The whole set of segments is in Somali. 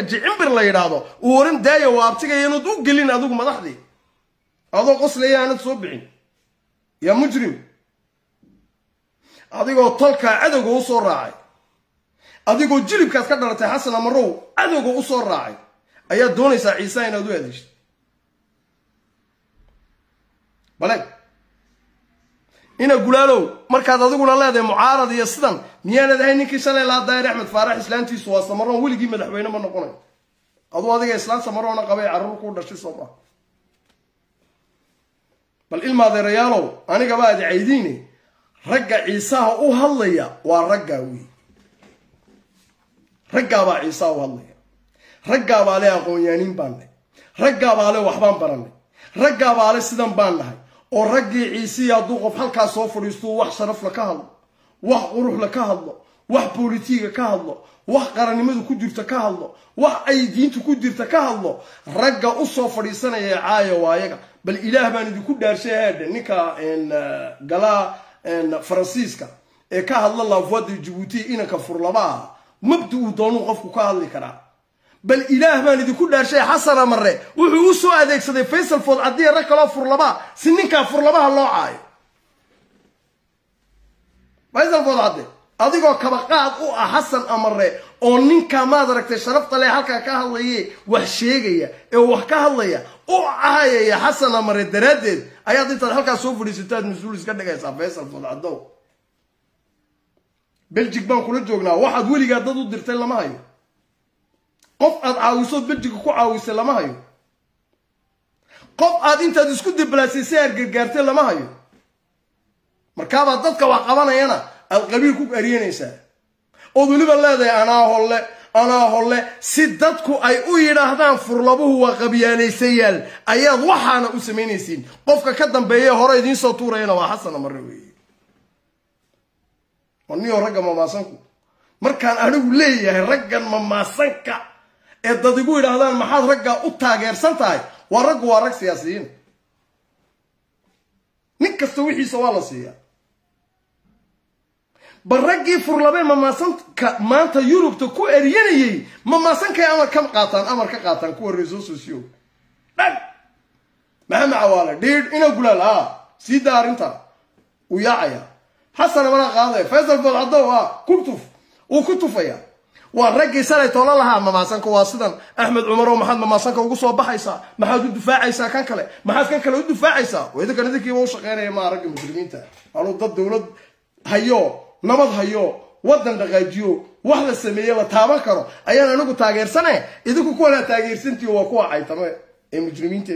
xirji cimbir la yidhaahdo uu oran daaya waa abtigaya inaad u gelin adigu madaxdii adoo qoslaya aanad soo bixin yaa mujrim adigoo tolkaa cadowga u soo raacay adigoo jilibkaas ka dhalatay xasan amarow cadowga u soo raacay ayaad doonaysaa ciise inaad u adeeshto baleg ina gulaalow markaad adiguna leedahay mucaarad iyo sidan miyaanad ahay ninkii shalay lahaa daahir axmed faarax islaantiisu waa samaroon weligii madaxweyne ma noqonayo aduu adiga islaan samaroona qabay carruur kuu dhashay soo maa bal ilmaadeerayaalow anigaba aad caydiine ragga ciisaha u hadlaya waa raggaa wey raggaabaa ciisaha u hadlaya raggaabaa le aqoon-yaaniin baan nahay raggaabaa le waxbaan barannay raggaabaa le sidan baan nahay oo raggii ciisihii hadduu qof halkaa soo fadhiistuu wax sharafla ka hadlo wax quruxla ka hadlo wax bolitiiga ka hadlo wax qarannimadu ku jirta ka hadlo wax ay diintu ku jirta ka hadlo ragga u soo fadhiisanaya ee caaya waayaga bal ilaah baan idinku dhaarshay heedhe ninka galaa faransiiska ee ka hadla laafuada jabuuti inanka furlaba ah mabdi uu doonuu qofku ka hadli karaa bal ilaah baan idinku dhaarshay xasan amare wuxuu u soo adeegsaday faysal food caddiya rag kaloo furlabaa si ninkaa furlabaha loo caayo faysal food cadde adigoo kabaqaad u ah xasan amare oo ninkaa maad aragtay sharafta leh halkaa ka hadlaye wax sheegaya ee wax ka hadlaya u caayaya xasan amare daraaddeed ayaad intaad halkaa soo fadhiisataad mas-uul iska dhigaysaa faysal food caddow beljig baan kula joognaa waxaad weligaa dad u dirtay lama hayo qof aad caawisood beljiga ku caawisay lama hayo qof aad intaad isku diblaasisay aad gargaartay lama hayo markaabaad dadka wax qabanayana aad qabiil ku ariyanaysaa ood weliba leedahay anaa holle anaa holle si dadku ay u yidhaahdaan furlabuhu waa qabyaalaysayaal ayaad waxaana u samaynaysiin qofka ka dambeeye hore idiin soo tuurayana waa xasan amare weeye waniyo ragga mamaasanku markaan anigu leeyahay raggan mamaasanka ee dad igu yidhaahdaan maxaad raggaa u taageersan tahay waa raggu waa rag siyaasiyiin nin kasta wixiisa waa la siiyaa bal raggii furlabe mamaasanka maanta yurubta ku eryanayay mamaasankay amar ka qaataan amar ka qaataan kuwa reeso sosiyo dhan maxamed cawaale dhiidh ina gulaal a sii daa arrinta uu yaacaya xasana mana qaadaya faysal food caddow ah ku tuf wuu ku tufaya waa raggii salay toola lahaa mamaasanka waa sidan axmed cumarow maxaad mamaasanka ugu soo baxaysaa maxaad u difaacaysaa kan kale maxaad kan kale u difaacaysaa idinkan idinkiiba u shaqeynaya maa ragga muslimiinta anuu dad dowlad hayo nabad hayo waddan dhaqaajiyo wax la sameeye la taaban karo ayaan anigu taageersane idinku kuwanaa taageersantihi waa kuwa caytame ee mujrimiinta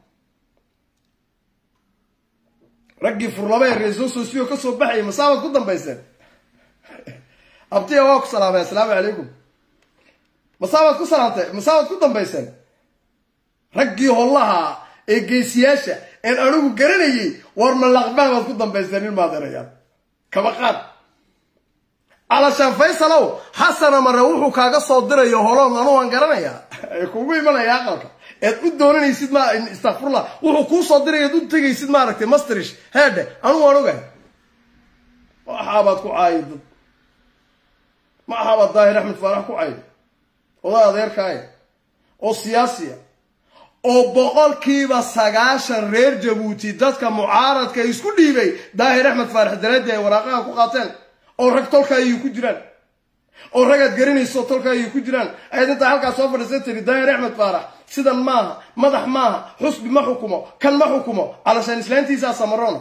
raggii furlaba ee reeso sosiyo ka soo baxayay masaabaad ku dambayseen abtiya waa ku salaamay assalaamu calaykum masaabaad ku salaamtay masaabaad ku dambayseen raggii hollaha ee geesiyaasha een anigu garanayay war malaqbah baad ku dambayseen ilmaadeerayaal kaba qaad calashaan faysalow xasana mare wuxuu kaaga soo dirayo holoon anu waan garanayaa ee kugu imanaya aqalka eed u doonanaysid ma istakfurla wuxuu kuu soo diray eed u tegaysid maaragtay masterish heedhe anu waan ogahay waxaabaad ku caayi dad ma ahabaad daahir axmed faarax ku caayi odaa adeerkaaya oo siyaasiya oo boqolkiiba sagaashan reer jabuuti dadka mucaaradka isku dhiibay daahir axmed faarax daraadii ay waraaqaha ku qaateen oo rag tolka ayay ku jiraan oo ragaad garanayso tolka ayay ku jiraan ayaad intaa halkaa soo fadhiisan tiri daahir axmed faarax sidan maaha madax maaha xusbi ma xukumo kan ma xukumo calashaan islaantiisaa samarona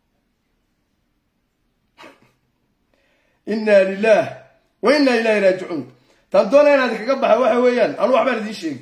inna lilah wa inna ilahi raajicuun taan doonaya inaad kaga baxa waxa weeyaan anu waxbaan idiin sheegi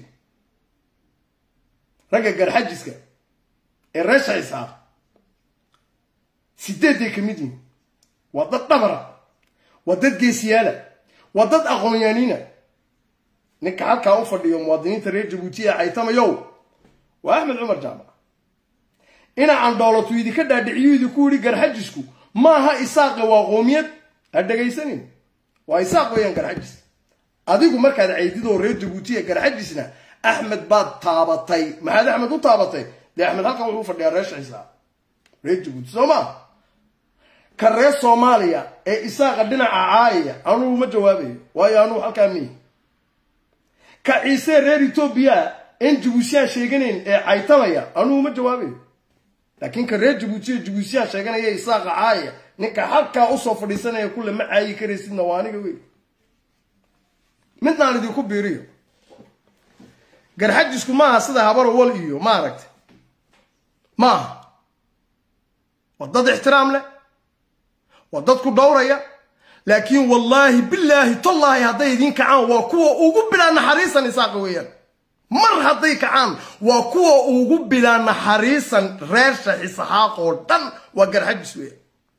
ragga garxajiska ee reesha isaaq sideeday ka mid yihin waa dad dhabara waa dad geesiyaala waa dad aqoonyaaniina ninka halkaa u fadhiyo muwaadiniinta reer jabuutiya caytamayow waa axmed cumar jaamac ina candhoolotu idinka dhaadhiciyo idinku yidhi garxajisku maaha isaaqa waa qoomiyad ha dhegaysanin waa isaaq weeyaan garxajis adigu markaad caydidoo reer jabuutiya garxajisna axmed baad taabatay maxaad axmed u taabatay dee axmed halkan wuxuu fadhiyaa reesha isaaq reer jabuuti soo maa ka reer soomaaliya ee isaaqa dhinaca caayaya anugu ma jawaabayo waayo anugu halkaa miyi ka ciise reer etoobiya en jabuutiyaan sheeganayn ee caytamaya anugu ma jawaabayo laakiin ka reer jabuutiya jabuutiyaan sheeganaya isaaqa caaya ninka halkaa usoo fadhiisanaya kulle ma caayi karaysidna waa aniga wey midnaan idinku biiriyo garxajisku maaha sida habarowal iyo maaragtay maaha waa dad ixtiraam leh waa dad ku dhowraya laakiin wallaahi bilaahi tallaahi hadday idiin kacaan waa kuwa ugu bilaa naxariisan isaaqa weeyaan mar hadday kacaan waa kuwa ugu bilaa naxariisan reer shaxisaxaaq oo dhan waa garxajis weeyaan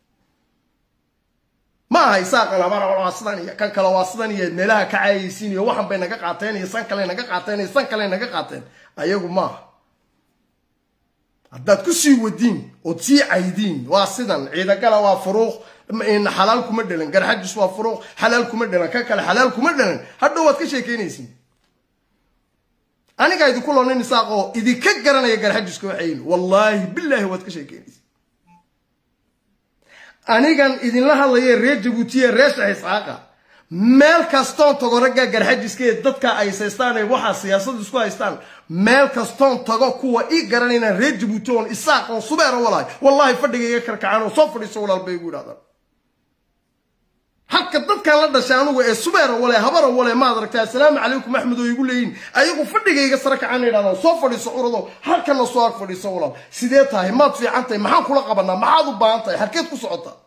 ma aha isaaqan abara waa sidan iyo kan kale waa sidan iyo meelaha ka caayaysiin iyo waxan bay naga qaateen iyo san kale naga qaateen iyo san kale naga qaateen ayagu maaha haddaad ku sii wadiin ood sii caydiin waa sidan ciidagala waa furuuq xalaal kuma dhelan garxajis waa furuuq xalaal kuma dhelan kan kale xalaal kuma dhelan hadhow waad ka sheekeynaysiin anigaa idinku loonin isaaq oo idinka garanaya garxajiska waxayin wallaahi bilaahi waad ka sheekeynaysiin anigan idinla hadlaya reer jabuutiya reer shax isxaaqa meel kastoon tago ragga garxajiska ee dadka ay saystaan ee waxaa siyaasad isku haystaan meel kastoon tago kuwa ii garanayna reer jabuuti oon isaaq oon subeera walahay wallahi fadhiga iga karkacaan oo soo fadhiiso walaal bay igu yidhahdaan halka dadkan la dhashay anugu ee subeera wale habara wale maad aragtay assalaamu calaykum axmed oo igu leeyihin ayagu fadhiga iga sare kacaan yidhahdaan soo fadhiiso curado halkana soo ag fadhiiso walaal sidee tahay maad fiican tahay maxaan kula qabanaa maxaad u baahan tahay halkeed ku socotaa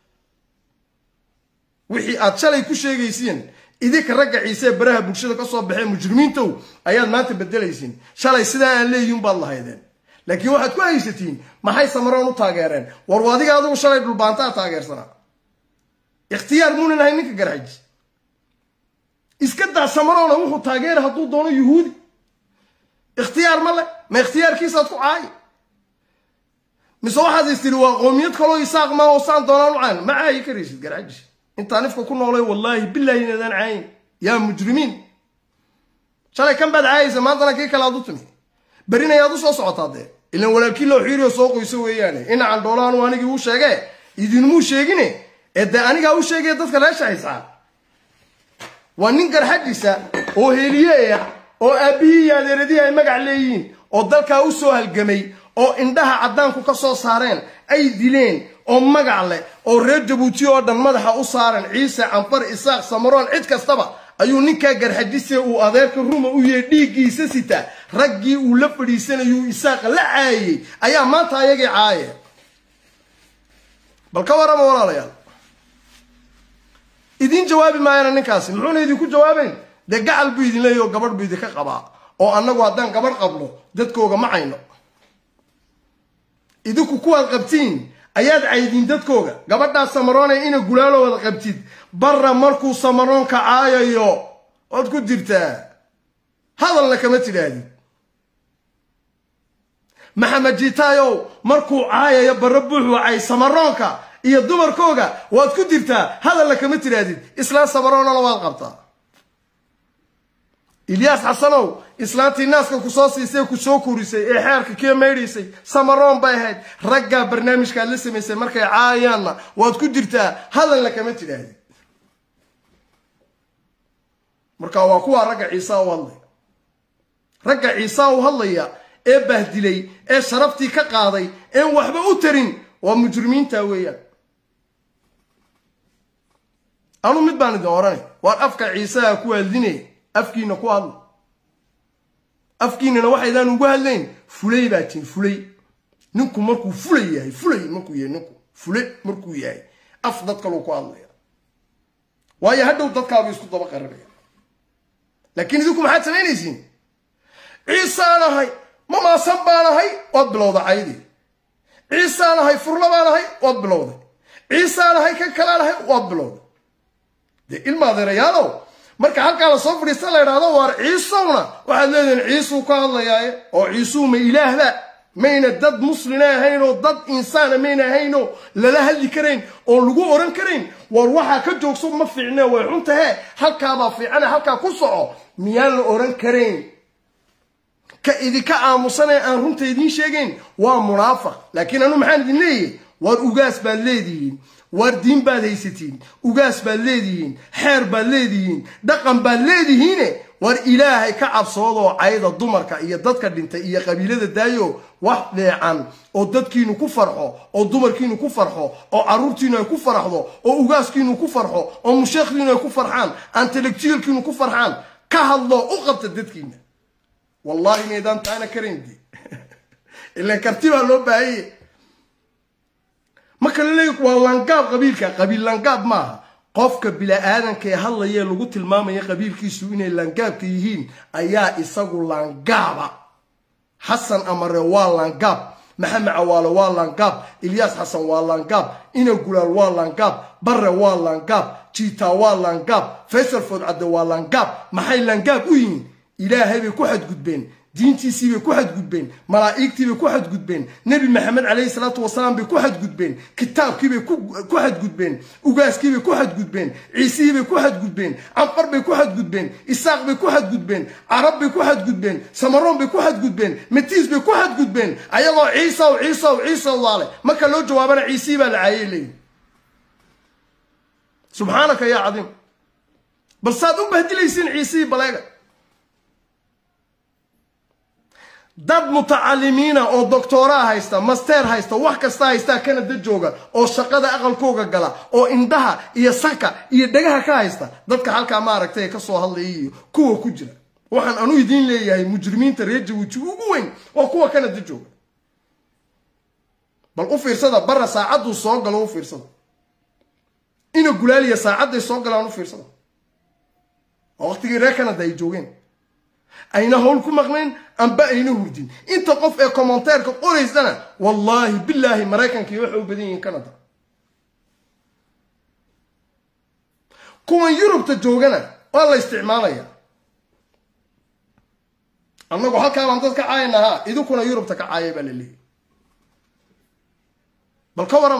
wixii aad shalay ku sheegaysiin idinka ragga ciise baraha bulshada ka soo baxee mujrimiintow ayaad maanta bedelaysiin shalay sidaa aan leeyihin baad lahaydeen laakiin waxaad ku haysatiin maxay samaroon u taageereen war adiga adigu shalay dhulbaantaa taageersanaa ikhtiyaar muunan ahay ninka garxaji iska daa samaroona wuxuu taageera hadduu doono yuhuudi ikhtiyaar ma le ma ikhtiyaarkiisaad ku caayi mise waxaad is tiri waa qoomiyad kaloo isaaq maa oo saan doonaan u caan ma caayi karaysid garxaji intaan ifka ku noolay wallaahi bilaahi inaadaan caayin yaa mujrimiin shalay kan baad caayaysa maantana kii kale aad u timi berina ayaad u soo socotaa dee ilan walaalkii loo xiiriyo soo qoyso weeyaane inacan dhoolaanu anigii u sheege idinmuu sheegine ee dee anigaa u sheegaya dadka reer shahaysaa waa nin garxajisa oo heliye ah oo aabbihii iyo adeeradihii ay magac leeyihiin oo dalkaa u soo halgamay oo indhaha caddaanku ka soo saareen ay dileen oo magac leh oo reer jabuuti oo dhan madaxa u saaran ciise canfar isaaq samaroon cid kastaba ayuu ninkaa garxajise uu adeerka ruma u yahay dhiiggiisa sita raggii uu la fadhiisanayuu isaaqa la caayey ayaa maanta ayagii caaye bal ka warama walaalayaal idiin jawaabi maayana ninkaasi muxuuna idinku jawaabayn dee gacal buu idin leeyahy oo gabadh buu idinka qabaa oo annagu haddaan gabadh qabno dadkooga ma cayno idinku kuwaad qabtiin ayaad caydiin dadkooga gabadhaas samaroonay ina gulaalo wada qabtid barra markuu samaroonka caayayo ood ku jirtaa hadalna kama tidhaahdid maxamed jiitaayow markuu caayayo barre buux wacay samaroonka iyo dumarkooga waad ku jirtaa hadalna kama tidhaahdid islaan samaroonana waad qabtaa ilyaas xasanow islaantii naaska ku soo siisay ku soo kurisay ee xeerka kee maydhaysay samaroon bay ahayd raggaa barnaamijkaad la samaysay markay caayaanna waad ku jirtaa hadalna kama tidhaahdid marka waa kuwaa ragga ciisaa u hadlaya ragga ciisaa u hadlaya ee bahdilay ee sharaftii ka qaaday een waxba u tarin waa mujrimiinta weeyaan anu mid baan idin odhanay waar afka ciisaha ku hadlinaya afkiina ku hadla afkiinana waxaydaan ugu hadlayn fulay baa tin fulay ninku markuu fulay yahay fulay markuu yahay ninku fule markuu yahay af dad kaluu ku hadlaya waayo hadhow dadkaabu isku daba qaranaya laakiin idinku maxaad samaynaysiin ciisaan ahay mamaasan baan ahay waad bilowda caydii ciisaan ahay furla baan ahay waad bilowday ciisaan ahay kan kalaan ahay waad bilowday dee ilma adeerayaalow marka halkaa la soo fadhiista la idhahdo waar ciisowna waxaad leedihin ciisuu ka hadlayaaye oo ciisuu ma ilaahba mayna dad muslina ahayn oo dad insaana mayna ahayn oo lala hadli karayn oo lagu oran karayn war waxaa ka joogso ma fiicne way xuntahe halkaabaa fiicane halkaa ku soco miyaan la oran karayn ka idinka aamusanee aan runta idiin sheegayn waa munaafaq laakiin anu maxaan idin leeyahy waar ugaas baad leedihiin waar diin baad haysatiin ugaas baad leedihiin xeer baad leedihiin dhaqan baad leedihiine war ilaahay ka cabsoodoo cayda dumarka iyo dadka dhintay iyo qabiilada daayo wax dheecan oo dadkiinu ku farxo oo dumarkiinu ku farxo oo caruurtiinu ay ku farxdo oo ugaaskiinu ku farxo oo musheekhdiinu ay ku farxaan antellectualkiinu ku farxaan ka hadlo u qabta dadkiina wallahi inaydaan taana karaynde ilan karti baa loo baahanye marka la leeya waa langaab qabiilka qabiil langaab maaha qofka bila-aadanka ee hadlaya lagu tilmaamaya qabiilkiisu inay langaabka yihiin ayaa isagu langaaba xasan amare waa langaab maxamed cawaale waa langaab ilyaas xasan waa langaab ina gulaal waa langaab bare waa langaab jiitaa waa langaab faysal foodcadde waa langaab maxay langaab u yihiin ilaahay bay ku xadgudbeen diintiisii bay ku xadgudbeen malaa'igtii bay ku xadgudbeen nebi maxamed calayhi salaatu wasalaam bay ku xadgudbeen kitaabkii bay ku xadgudbeen ugaaskii bay ku xadgudbeen ciisihii bay ku xadgudbeen canfar bay ku xadgudbeen isaaq bay ku xadgudbeen carab bay ku xadgudbeen samaroon bay ku xadgudbeen matiis bay ku xadgudbeen ayagoo ciisaw ciisaw ciisaw daale marka loo jawaabana ciisihii baa la caayay leeyihi subxaanaka yaa cadiim bal saad u bahdilaysiin ciisihii baleega dad mutacalimiina oo doctooraa haysta master haysta wax kasta haystaa kanada jooga oo shaqada aqalkooga gala oo indhaha iyo sanka iyo dhagaha ka haysta dadka halkaa maaragtay kasoo hadlaya iyo kuwa ku jira waxaan anu idiin leeyahay mujrimiinta reer jabuuti ugu weyn waa kuwa kanada jooga bal u fiirsada bara saacaduu soo galo u fiirsada ina gulaaliya saacadday soo galaan u fiirsada oo waqtigii reer canada ay joogeen ayna howl ku maqnayn amba ayna hurdin inta qof ee commenteerka qoraysana wallaahi bilaahi maraykankii waxay u badan yihiin canada kuwan yurubta joogana waa la isticmaalaya annagu halkaabaan dad ka caayanahaa idinkuna yurubta ka caaya baa la leeyahy bal ka warama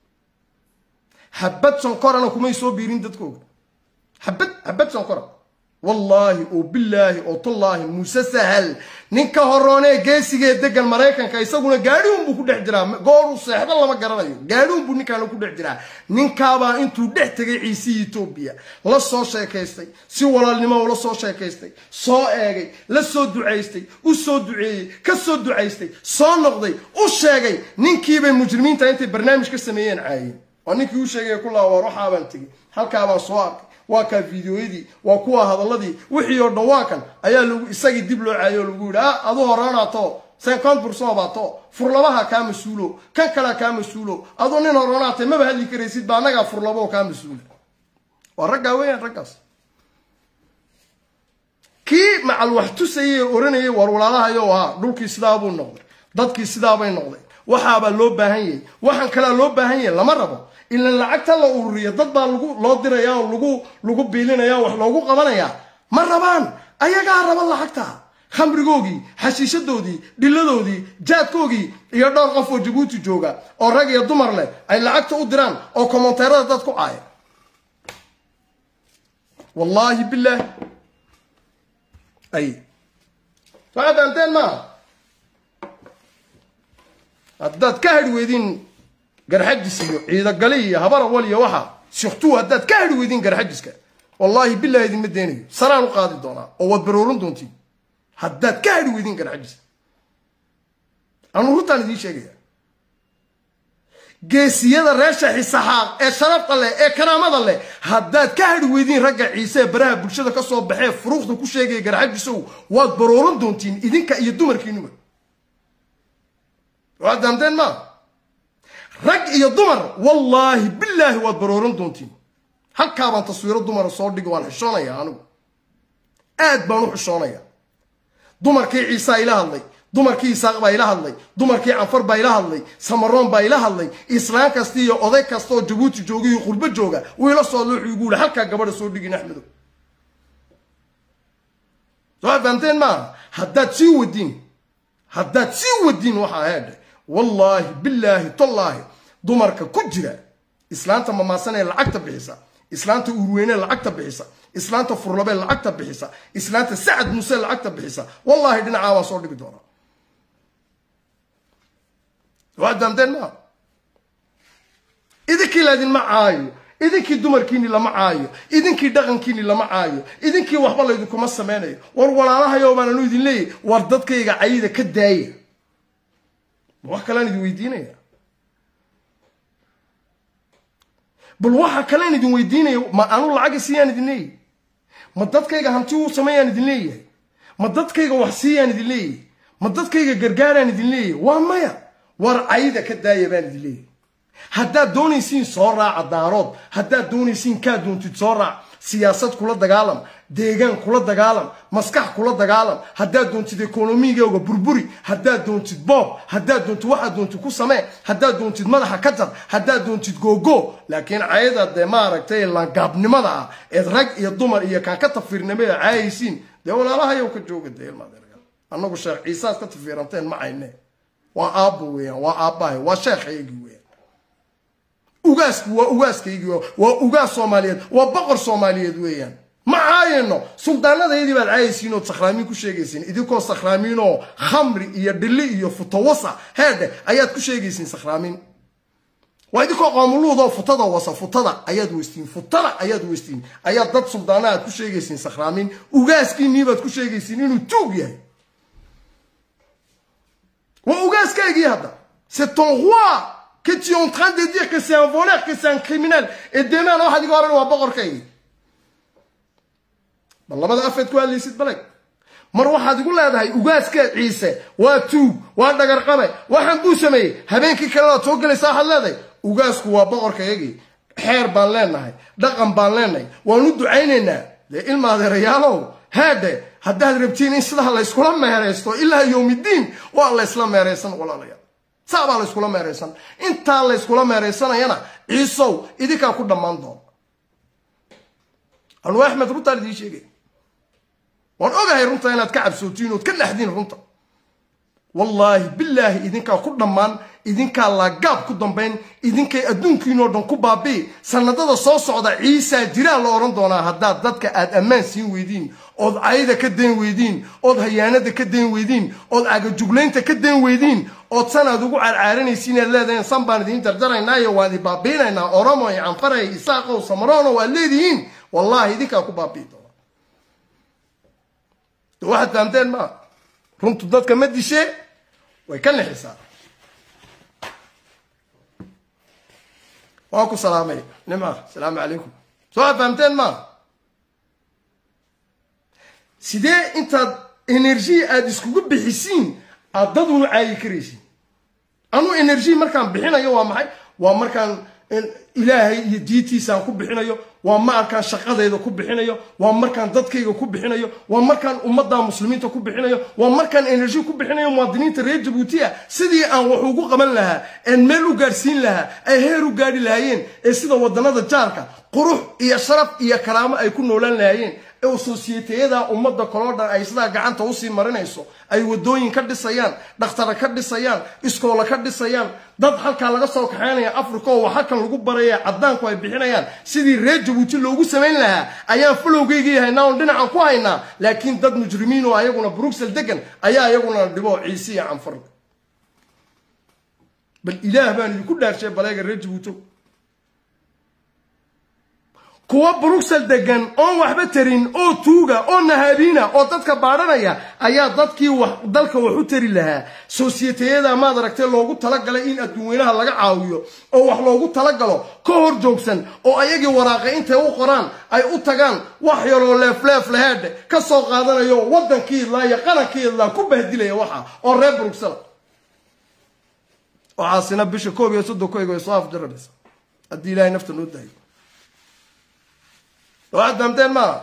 habad sankorana kumay soo biirin dadkooga habad habad sankora wallaahi oo bilaahi oo tullaahi muuse sahal ninka horoonee geesigee degan maraykanka isaguna gaadhiunbuu ku dhex jiraa gooruu seexdo lama garanayo gaadhiunbuu ninkaana ku dhex jiraa ninkaabaa intuu dhex tegay ciisihii etoobiya la soo sheekaystay si walaalnimo ula soo sheekaystay soo eegay la soo ducaystay u soo duceeyey ka soo ducaystay soo noqday u sheegay ninkiibay mujrimiinta intay barnaamij ka sameeyeen caayeen waa ninkii u sheegaya ku laa waar waxaabaan tegey halkaabaan soo arkay waa kaa fideoyadii waa kuwa hadaladii wixii oo dhan waa kan ayaa lagu isagii dib loo caayo oo lagu yidhi ah adu horoonato cinquante pourcent baato furlabaha kaa mas-uulo kan kalea kaa mas-uulo aduu nin horoonaatay maba hadli karaysid ba annagaa furlabo kaa mas-uula waa raggaa weeyaan raggaas kii macal wax tusayay oranayay war walaalahayo haa dhulkii sidaabuu noqday dadkii sidaabay noqday waxaabaa loo baahan yahay waxaan kalea loo baahan yahay lama rabo ilan lacagta la ururiya dad baa lagu loo diraya oo lagu lagu biilinaya wax loogu qabanayaa ma rabaan ayagaa raba lacagta khamrigoogii xashiishadoodii dhilladoodii jaadkoogii iyo dhowr qof oo jabuuti jooga oo rag iyo dumar leh ay lacagta u diraan oo komonteerada dad ku caaya wallaahi bilaah ay waxaa fahamteen maaha haddaad ka hadhi weydiin garxajis iyo ciidagali iyo habar awal iyo waxa shiktuu haddaad ka hadhi weydiin garxajiska wallaahi bilahi idinma deenayo sanaan u qaadi doonaa oo waad baroorin doontiin haddaad ka hadhi weydiin garxajis anuu runtaan idiin sheegaya geesiyada reesha xisaxaaq ee sharafta leh ee karaamada leh haddaad ka hadhi weydiin ragga ciise ee baraha bulshada ka soo baxee furuuqda ku sheegaya garxajisow waad baroorin doontiin idinka iyo dumarkiinuba waad daamteen maa rag iyo dumar wallaahi bilaahi waad barooran doontiin halkaabaan taswiiro dumara soo dhigi waan xishoonayaa anigu aad baan u xishoonayaa dumarkii ciisaa ila hadlay dumarkii isaaq baa ila hadlay dumarkii canfar baa ila hadlay samaroon baa ila hadlay islaan kasta iyo oday kasta oo jabuuti jooga iyo qurbo jooga wuu ila soo luuxu igu yihi halkaa gabadha soo dhigin axmedow soo fahamteen maaha haddaad sii wadiin haddaad sii wadiin waxaa heedhe wallaahi bilaahi tallaahi dumarka ku jira islaanta mamaasanee lacagta bixisa islaanta urweyne lacagta bixisa islaanta furlabe lacagta bixisa islaanta sacad muuse lacagta bixisa wallaahi dhinacaa waa soo dhigi doonaa waa daamteen maa idinkii laydinma caayo idinkii dumarkiini lama caayo idinkii dhaqankiini lama caayo idinkii waxba laydinkuma samaynayo war walaalahayo baan anu idin leeyahy war dadkayga cayida ka daaya wax kalean idin weydiinaya bal waxa kalean idin weydiinaya ma anu lacaga siiyaan idin leeyahy ma dadkayga hanti uu sameeyaan idin leeyahay ma dadkayga wax siiyaan idin leeyahay ma dadkayga gargaaraan idin leeyahay waa maya war cayida ka daaya baan idin leeyahay haddaad doonaysiin soo raaca daarood haddaad doonaysiin kaa doontid soo raac siyaasad kula dagaalam deegaan kula dagaalam maskax kula dagaalam haddaad doontid ekonomigooga burburi haddaad doontid boob haddaad doontid waxaad doontid ku samee haddaad doontid madaxa ka jar haddaad doontid googo laakiin cayada dee maaragtay langaabnimada ah eed rag iyo dumar iyo kaan ka tafiirnimada caayaysiin dee walaalahayow ka jooga dee ilmadeergal annagu sheekh ciisaad ka tafiiranteen ma cayne waa aabbo weeyaan waa aabbahay waa sheekhaygii weeyaan ugaasku waa ugaaskaygii waa ugaas soomaaliyeed waa boqor soomaaliyeed weeyaan ma caayano suldaanadayadii baad caayaysiin ood sakhraamiin ku sheegaysiin idinkoo sakhraamiin oo khamri iyo dhilli iyo futawasa heedhe ayaad ku sheegaysiin sakhraamiin waa idinkoo qoomuluudoo futada wasa futada ayaad weystiin futada ayaad weystiin ayaad dad suldaana aad ku sheegaysiin sakhraamiin ugaaskiinii baad ku sheegaysiin inuu tuug yahay waa ugaaskaygii hadda c'est ton roi que tu es en train de dire que c'est un voleur, que c'est un criminel. Et demain, on va dire que c'est un bokor kay. والله ما أفيد كوال لي سيد بلك مر واحد يقول له هاي وقاس عيسى واتو وانا قرقمه waxaan buu sameeyay habeenkii kale la soo galay saaxad leeday ugaasku waa boqorka yagi xeer baan leenahay dhaqan baan leenahay waan u ducaynaynaa de ilma adeerayaalow haade haddaad rabtiin in sidaa la iskula meeraysto ilaa yowmidiin waa la isla meeraysan walaalayaal saabaa la iskula meeraysan intaa la iskula meeraysanayana ciisow idinkaa ku dhammaan doona anuu axmed runtaan idiin sheegay waan ogahay runta inaad ka cabsootiin ood ka dhexdiin runta wallaahi bilaahi idinkaa ku dhammaan idinkaa laagaab ku dambayn idinkay adduunkiinoo dhan ku baabi'i sanadada soo socda ciisaa jiraa la odhan doonaa haddaad dadka aad ammaan siin weydiin ood cayda ka dayn weydiin ood hayaanada ka dayn weydiin ood cagajuglaynta ka dayn weydiin ood sanaad ugu carcaaranaysiin aad leedahin san baan idiin jarjaraynaayo waan idin baabiinaynaa oromo iyo canfaray isaaqow samarono waad leedihiin wallaahi idinkaa ku baabi'i doona waxaad fahamteen maa runtu dadka ma dishee way ka nixisaa waa ku salaamay nimca asalaamu calaykum soo aad fahamteen maa sidee intaad energy aada iskugu bixisiin aad dad unu caayi karaysiin anuu energy markaan bixinayo waa maxay waa markaan ilaahay iyo diintiisaan ku bixinayo waa markaan shaqadayda ku bixinayo waa markaan dadkayga ku bixinayo waa markaan ummadda muslimiinta ku bixinayo waa markaan energy ku bixinayo muwaadiniinta reer jabuutiya sidii aan wax ugu qaban lahaa een meel u gaadhsiin lahaa ay heer u gaadhi lahaayeen ee sida wadannada jaarka qurux iyo sharaf iyo karaamo ay ku noolaan lahaayeen ee sosiyeteyada ummadda kaloo dhan ay sidaa gacanta usii marinayso ay wadooyin ka dhisayaan dhakhtara ka dhisayaan iskoola ka dhisayaan dad halkaa laga soo kaxaynaya africa oo wax halkan lagu baraya caddaanku ay bixinayaan sidii reer jabuuti loogu samayn lahaa ayaan falowgeygii haynaa oon dhinacan ku haynaa laakiin dad mujrimiin oo ayaguna bruxel degan ayaa iyaguna dhibo ciise iyo canfar bal ilaah baan idinku dhaarshay baleega reer jabuuto kuwa bruxel degan oon waxba tarin oo tuuga oo nahabiina oo dadka baadhanaya ayaa dadkii wax dalka wax u tari lahaa sosiyeteyada maad aragtay loogu talagalay in adduunweynaha laga caawiyo oo wax loogu talagalo ka hor joogsan oo ayagii waraaqa intay u qoraan ay u tagaan wax yaroo leefleef laheedhe ka soo qaadanayo waddankii idlaa iyo qarankii idlaa ku bahdilaya waxa oo reer bruxel waxaasina bisha koob iyo soddon ku ego ay soo afjaranaysa haddii ilaahay nafta noo daayo waxaad fahamteen maa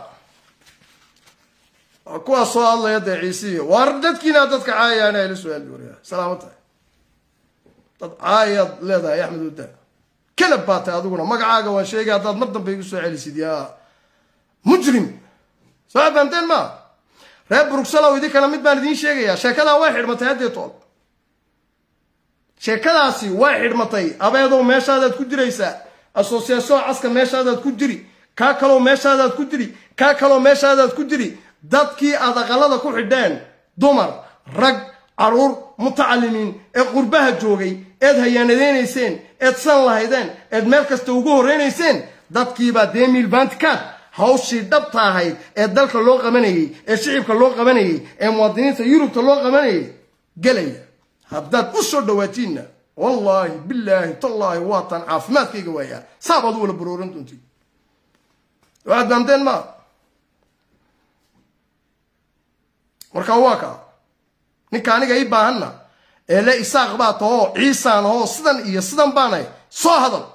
kuwaas soo hadlaya dee ciisiyo waar dadkiina dadka caayayaan ayla su-aal wariya salaamo tahay dad caayaad leedahay axmed uda kalab baa tahay adiguna magacaaga waan sheegay haddaad mar dambe igu soo celisid yaa mujrim soo waxaad fahamteen maa reer bruxelow idinkana mid baan idiin sheegayaa sheekadaa way xidhmatay haddee tood sheekadaasi way xidhmatay abeedow meeshaadaad ku jiraysaa association caska meeshaadaad ku jiri kaa kaloo meeshaadaad ku jiri kaa kaloo meeshaadaad ku jiri dadkii aad aqalada ku xidheen dumar rag caruur mutacalimiin ee qurbaha joogay eed hayaanadeynayseen eed san lahaydeen eed meel kasta ugu horreynayseen dadkiibaa demil vantcad hawshii dhabta ahayd ee dalka loo qabanayey ee shicibka loo qabanayey ee muwaadiniinta yurubta loo qabanayay gelaya haddaad u soo dhawaatiinna wallaahi bilaahi tallaahi waatan caafimaadkayga waayaa saabaad u wala barooran doontiin waxaad daamteen maa marka waa kaa ninka aniga ii baahanna ee le isaaq baa tahoo ciisaan ahoo sidan iyo sidan baanay soo hadal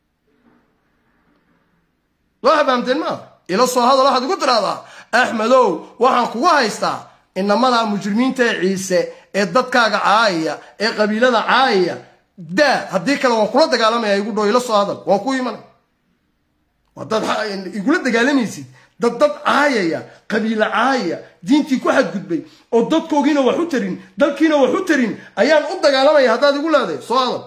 waa fahamteen maa ila soo hadal waxaad igu tiraahdaa axmedow waxaan kugu haystaa inamada mujrimiinta ee ciise ee dadkaaga caayaya ee qabiilada caayaya daa haddii kale waan kula dagaalamaya igu dhow ila soo hadal waan ku imanay waa dad igula dagaalamaysid dad dad caayaya qabiilo caayaya diintii ku xadgudbay oo dadkoogiina wax u tarin dalkiina wax u tarin ayaan u dagaalamaya haddaad igu leedahay soo hadal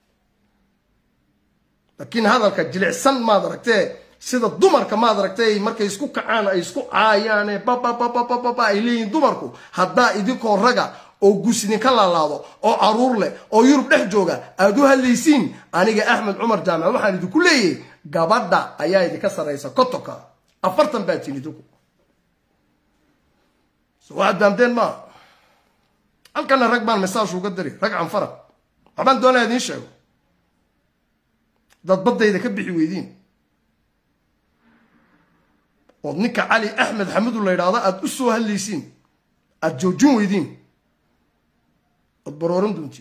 laakiin hadalka jilicsan maad aragtee sida dumarka maad aragtay markay isku kacaan ay isku caayaane babababababa ay leeyihiin dumarku haddaa idinkoo raga oo gus idinka laalaado oo caruur leh oo yurub dhex jooga aad u hadlaysiin aniga axmed cumar jaamac waxaan idinku leeyahay gabadha ayaa idinka sarraysa kotonka afartan baa tin idinku so waxaad daamteen maa halkana rag baan mesaaj uga diri rag canfara waxbaan doonaya idiin sheego dad baddayda ka bixi weydiin ood ninka cali axmed xamudu la yidhaahdo aada u soo hadlaysiin aada joojin weydiin ood barooran doontiin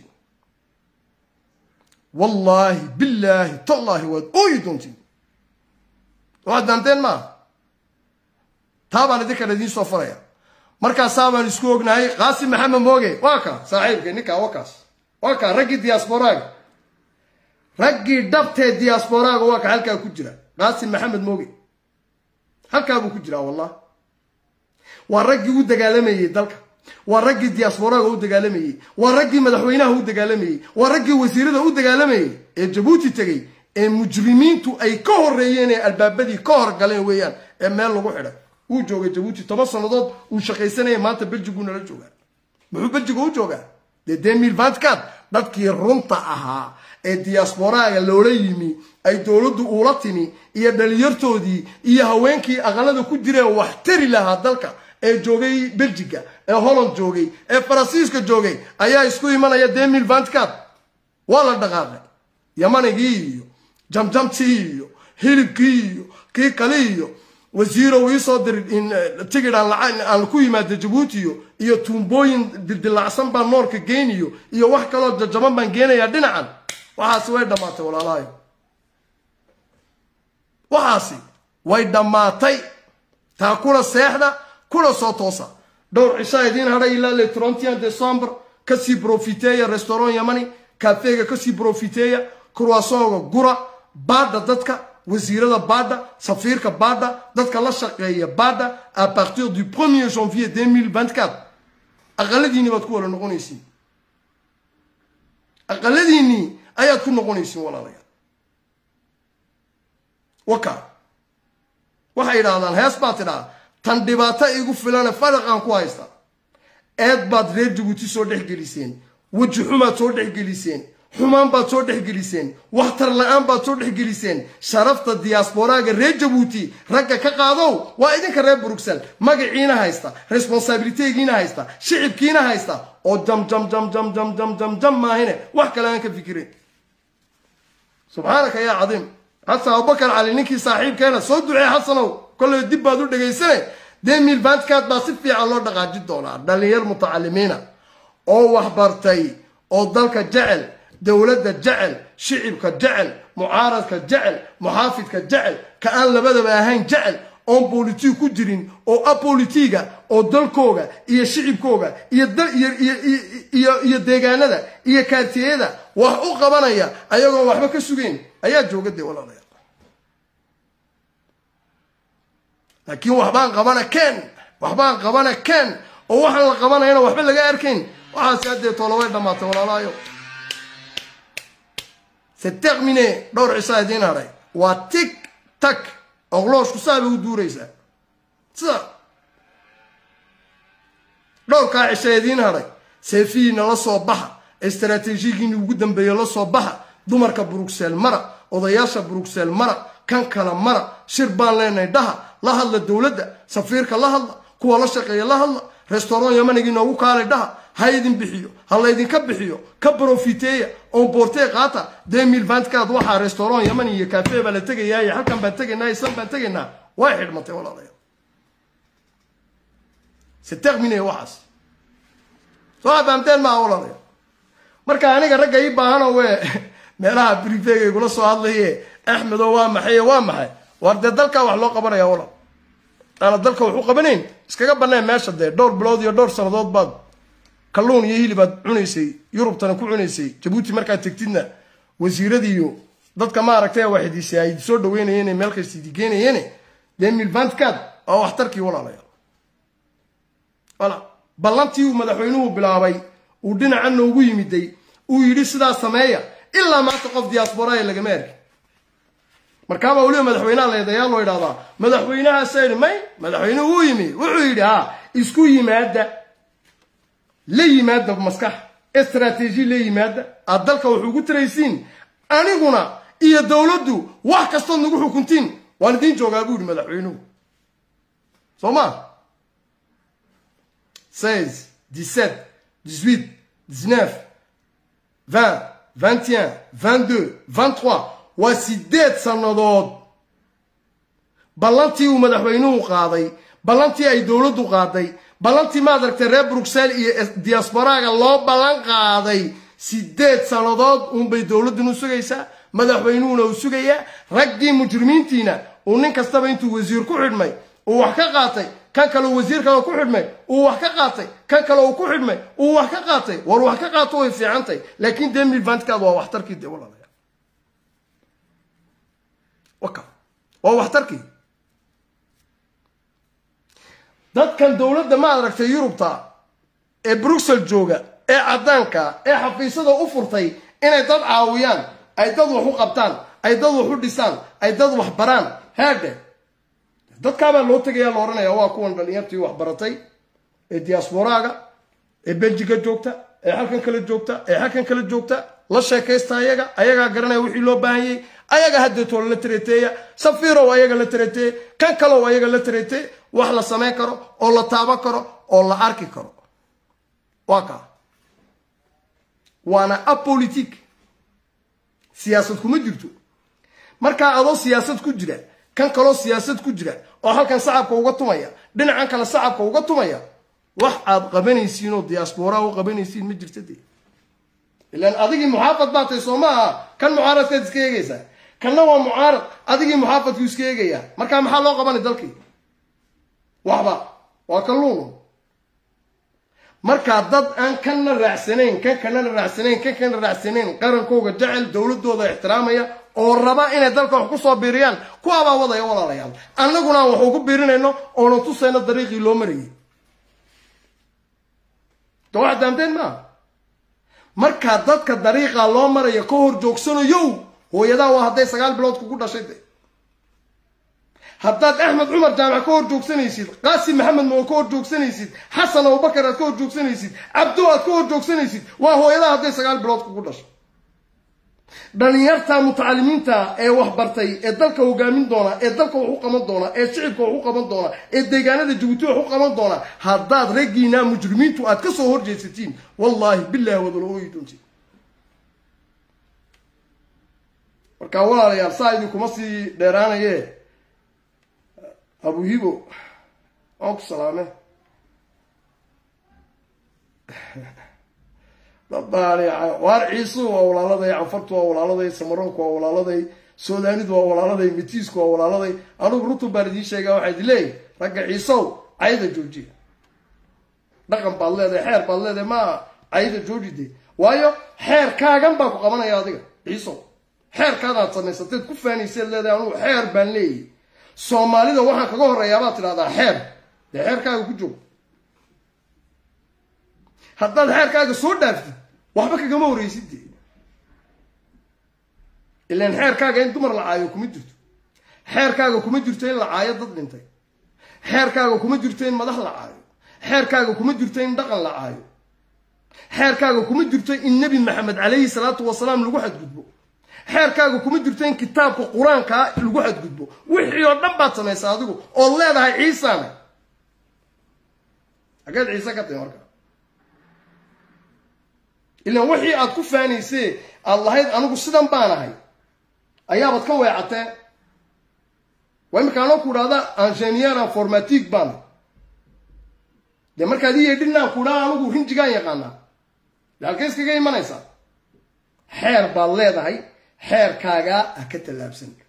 wallaahi billaahi tallaahi waad ooyi doontiin waxaad daanteen maa taa baan idinkan idiin soo faraya markaasaa baan isku ognahay qaasim maxamed mooge waa ka saaxiibkay ninkaa waa kaas waa kaa raggii diyaasboraaga raggii dhabtee diyaasboraaga waa ka halkaa ku jira qaasim maxamed mooge halkaa buu ku jiraa wallah waa raggii u dagaalamayey dalka waa raggii diyaasboraaga u dagaalamayey waa raggii madaxweynaha u dagaalamayey waa raggii wasiirada u dagaalamayey ee jabuuti tegey ee mujrimiintu ay ka horeeyeen ee albaabadii ka horgaleen weeyaan ee meel lagu xidhay wuu joogay jabuuti toban sannadood uu shaqaysanaya maanta beljigu nala joogaa muxuu beljiga u joogaa dee demil vantcad dadkii runta ahaa ee diyaasboraaga loola yimi ay dowladdu uula timi iyo dhalinyartoodii iyo haweenkii aqalada ku jireen wax tari lahaa dalka ee joogay beljiga ee holland joogay ee faransiiska joogay ayaa isku imanaya demil vantcad waa la dhaqaaqay yamanigii iyo jamjamtii iyo hilibkii iyo kii kale iyo wasiirow iisoo diri tigid aan ku yimaado jabuutiyo iyo tuumbooyin dildilacsan baan noorka geyniyo iyo wax kaloo jajaban baan geenayaa dhinacan waxaasi way dhammaatay walaalahayo waxaasi way dhammaatay taa kuna seexda kuna soo toosa dhowr cishaa idiin hadhay ilaa le trontian december kasii brofiteeya restaurant yamani kafeega kasii brofiteeya kurwasonga gura baadha dadka wasiirada baadha safiirka baadha dadka la shaqeeya baadha à partir du 1er janvier 2024 aqaladiinii baad ku wala noqonaysiin aqaladiinii ayaad ku noqonaysiin walaalayaal waka waxay idhaahdaan hees baad tidhaa tan dhibaato igu filane faraqaan ku haysta eed baad reer jabuuti soo dhex geliseen weji xumaad soo dhex geliseen xumaan baad soo dhex geliseen waxtar la-aan baad soo dhex geliseen sharafta diyaasboraaga reer jabuuti ragga ka qaadow waa idinka reer bruxel magaciina haysta responsabilitegiina haysta shicibkiina haysta oo jam jam jam jam jam jam jam jam maahine wax kale aan ka fikirin subxaanaka yaa cadiim xasan abubakar cali ninkii saaxiibkeena soo ducee xasanow kolley dib baad u dhegaysane demil vantcad baa si fiican loo dhaqaajin doonaa dhalinyar mutacalimiina oo waxbartay oo dalka jecel dowladda jecel shicibka jecel mucaaradka jecel muxaafidka jecel ka aan labadaba ahayn jecel oon bolitig ku jirin oo abolitiga oo dalkooga iyo shicibkooga iyo deegaanada iyo kaartiyada wax u qabanaya ayagoon waxba ka sugeyn ayaa jooga dee walaalayaal laakiin waxbaan qabana ken waxbaan qabana ken oo waxaan la qabanayana waxba laga arkayn waxaasi haddee tooloway dhammaatay walaalahayo c'est terminé dhowr cisaa idiin hadhay waa tig tag oqlooshku saa bay u duuraysaa sida dhowrkaa cisha idiin hadhay seefihiina la soo baxa istaraatiijiyigiini ugu dambeeye la soo baxa dumarka bruxel mara odayaasha bruxel mara kan kala mara shir baan leenahay dhaha la hadla dowladda safiirka la hadla kuwa la shaqeeya la hadla restauran yamanigii noogu kaalay dhaha ha idin bixiyo ha laydinka bixiyo ka brofiteeya oon boortee qaata demil vantkaad waxaa restauran yaman iyo cafe baa la tegayaa iyo halkan baan tegaynaa isan baan tegaynaa way xidhmatay walaalayaal c'est terminé waxaas soo fahamteen maaha walaalayaal marka aniga ragga ii baahanoo we meelaha brivega igula soo hadlaye axmedo waa maxay waa maxay war dee dalkaa wax loo qabanaya walaal aana dalka wax u qabanayn iskaga baneen meesha dee dhowr bilood iyo dhowr sannadood baad kalluun iyo hilibaad cunaysay yurubtana ku cunaysay jabuuti markaad tegtidna wasiiradiiyo dadka maaragtay waxidiisay ay soo dhaweynayeen meel kasta idi geenayeen dee milvantkaad waa waxtarkii walaalayaal wala ballantii uu madaxweynuhu bilaabay uu dhinaca noogu yimiday uu yidhi sidaa sameeya ilaa maanta qof diaasboraaya lagama arki markaabaa weliba madaxweynaha leedayaa loo idhahdaa madaxweynahaasa yidhi may madaxweynuhu uu yimi wuxuu yidhi ha isku yimaada la yimaada maskax istraatiiji la yimaada aad dalka wax ugu taraysiin aniguna iyo dowladdu wax kastood nagu xukuntiin waan idiin joogaa buu yidhi madaxweynuhu soo ma seize dix-sept dix-huit dix-neuf vingt vingt et un vingt-deux vingt-trois waa sideed sannadood ballantii uu madaxweynuhu qaaday ballantii ay dowladdu qaaday ballantii maad aragtay reer bruxelles iyo diasporaaga loo ballan qaaday sideed sannadood uunbay dowladduna u sugaysaa madaxweynuhuna uu sugayaa raggii mujrimiintiina uu nin kastaba intuu wasiir ku xidhmay uu wax ka qaatay kan kale wasiir kale ku xidhmay uu wax ka qaatay kan kale uu ku xidhmay uu wax ka qaatay war wax ka qaato way fiicantay laakiin dee milvantkaad waa waxtarkii dee walaalayaal waka waa waxtarkii dadkan dowladda ma aragtay yurubta ee bruxel jooga ee caddaanka ee xafiisyada u furtay inay dad caawiyaan ay dad wax u qabtaan ay dad wax u dhisaan ay dad wax baraan heedhe dadkaabaa loo tegaya la odhanaya waa kuwan dhalinyartii wax baratay ee diasporaaga ee beljiga joogta ee halkan kale joogta ee halkan kale joogta la sheekaysta ayaga ayagaa garanaya wixii loo baahanyay ayaga haddeetoola la tareeteeya safiirow ayaga la tareeteye kan kalow ayaga la tareeteye wax la samayn karo oo la taaban karo oo la arki karo waa kaa waana apolitique siyaasad kuma jirto markaa adoo siyaasad ku jira kan kaloo siyaasad ku jira oo halkan sacabka uga tumaya dhinacan kale sacabka uga tumaya wax aad qabanaysiin oo diasporaa u qabanaysiin ma jirta dee ilaan adigii muxaafad baa tay soo maaha kan mucaaradkaad iska eegaysaa kanna waa mucaarad adigii muxaafadku iska eegayaa markaa maxaa loo qabanay dalkii waxba waa kalluun markaa dad aan kanna raacsanayn kan kanana raacsanayn kan kana raacsanayn qarankooga jecel dowladooda ixtiraamaya oo raba inay dalka wax ku soo biiriyaan kuwaabaa wadaya walaalayaal annaguna aan wax ugu biirinayno oonan tusayno dariiqii loo marayay de wax daamteen maaha markaa dadka dariiqaa loo maraya ka hor joogsanayow hooyadaa waa hadday sagaal bilood kugu dhashay de haddaad axmed cumar jaamac ka hor joogsanaysid qaasim maxamed moo ka hor joogsanaysid xasan abubakar aad ka hor joogsanaysid cabdo aad ka hor joogsanaysid waa hooyadaa hadday sagaal bilood kugu dhashay dhalinyarta mutacalimiinta ee wax bartay ee dalka hogaamin doona ee dalka wax u qaban doona ee shicibka wax u qaban doona ee deegaanada jabuuti wax u qaban doona haddaad raggiina mujrimiintu aad ka soo horjeesatiin wallaahi bilahi wadala ooyi doontiin markaa walaalayaal saa idinkuma sii dheeraanaye abuhibo waan ku salaame waar ciisu waa walaaladay canfartu waa walaaladay samaroonku waa walaaladay suudaanidu waa walaaladay mitiisku waa walaaladay anugu runtu baan idiin sheegaa waxaa idin leeyahy ragga ciisow cayda joojiya dhaqan baad leedahay xeer baad leedahay maa cayda joojide waayo xeerkaagan baa ku qabanaya adiga ciisow xeerkaadaad samaysateed ku faanayseed leedahay anugu xeer baan leeyahy soomaalida waxaan kaga horreeyaabaad tidhahdaa xeer dee xeerkaaga ku joog haddaad xeerkaaga soo dhaaftid waxba kagama horreysid dee ilaan xeerkaaga in dumar la caayo kuma jirto xeerkaaga kuma jirto in la caayo dad dhintay xeerkaaga kuma jirto in madax la caayo xeerkaaga kuma jirto in dhaqan la caayo xeerkaaga kuma jirto in nebi maxamed calayhi salaatu wasalaam lagu xadgudbo xeerkaaga kuma jirto in kitaabka qur-aankaa lagu xadgudbo wixii oo dhan baad samaysaa adigu ood leedahay ciisaana xageed ciise ka tahi marka ilaan wixii aad ku faanaysee aad lahayd anigu sidan baan ahay ayaabad ka weecatee waa imika anoo ku idhahda angeniera formatig baan dee markaad ii yeedhinaan ku idhaha anigu rinjigaan yaqaanaa de halkay iskaga imanaysaa xeer baad leedahay xeerkaagaa ha ka tallaabsan